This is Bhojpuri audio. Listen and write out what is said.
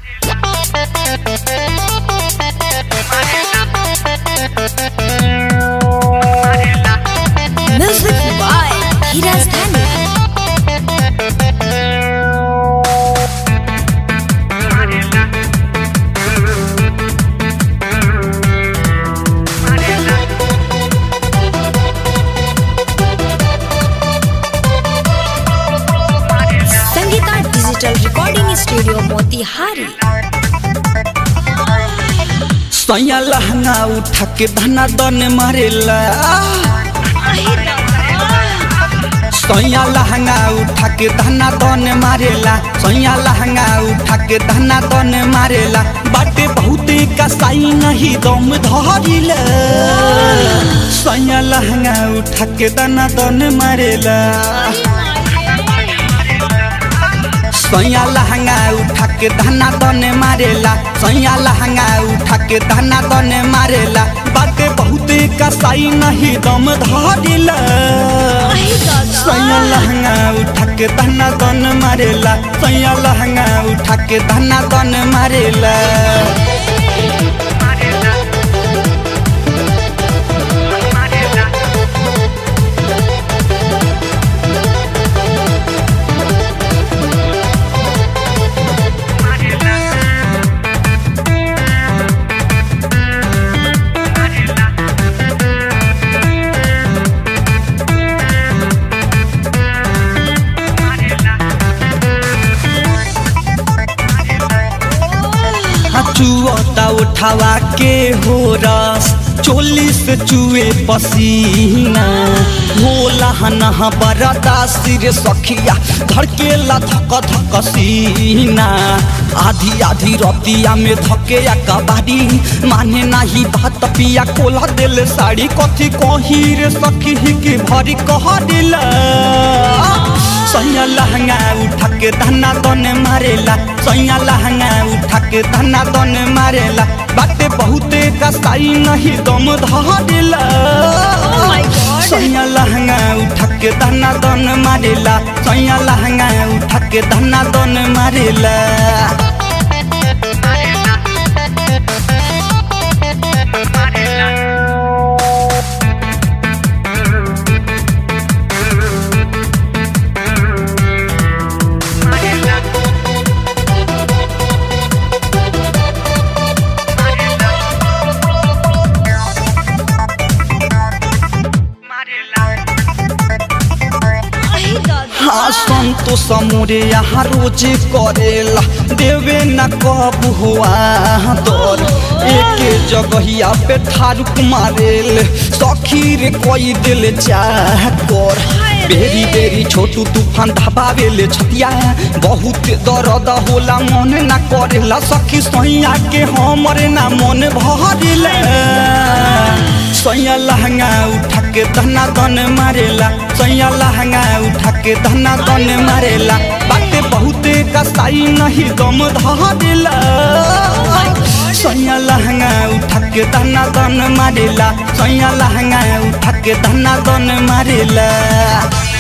Music by Hiraz Dhani. Sangeeta digital recording studio Motihari सैया लहंगा उठा के धना दन मारेला सैया लहंगा उठा के धना दन मारेला सैया लहंगा उठा के धना दन मारेला बाटे बहुते कसाई नहीं दम धरिला सैया लहंगा उठा के धना दन मारेला सैया लहंगा उठा के धना दन मारेला सैया लहंगा उठा के धना दन मारेला बाटे बहुते कसाई नहीं दम धरिला सैया लहंगा उठा के धना दन मारेला सैया लहंगा उठा के धना दन मारेला चुअता उठावा के हो रस चोली से चुए पसीना होला हनहा बरदा सिर सखिया धड़केला धक धक सीना आधी आधी रतिया में धके या कबाड़ी माने नाही बात पिया कोला दिल साड़ी कथी कही रे सखी के भरी कह दिला सैया लहंगा उठा के धना दन मारेला सैया लहंगा उठा के धना दन मारेला बाटे बहुते कसाई नहीं दम धरेला सैया लहंगा उठा के धना दन मारेला सैया लहंगा उठा के धना दन मारेला हाँ संतोष मोरे यहाँ रोज करेला देवे न कब हुआ दर एक जगहिया पे ठारुक मारेल सखी रे कोई दिल चाह कर बेरी बेरी छोटू तूफान धबावेले छतिया बहुत दर्द होला मन ना करेला सखी सैया के हमरे ना मन भरेला सैया लहंगा उठा के धना दन मारेला सैया लहंगा उठा के धना दन मारेला बाटे बहुते कसाई नहीं दम धरेला सैया लहंगा उठा के धना दन मारेला सैया लहंगा उठा के धना दन मारेला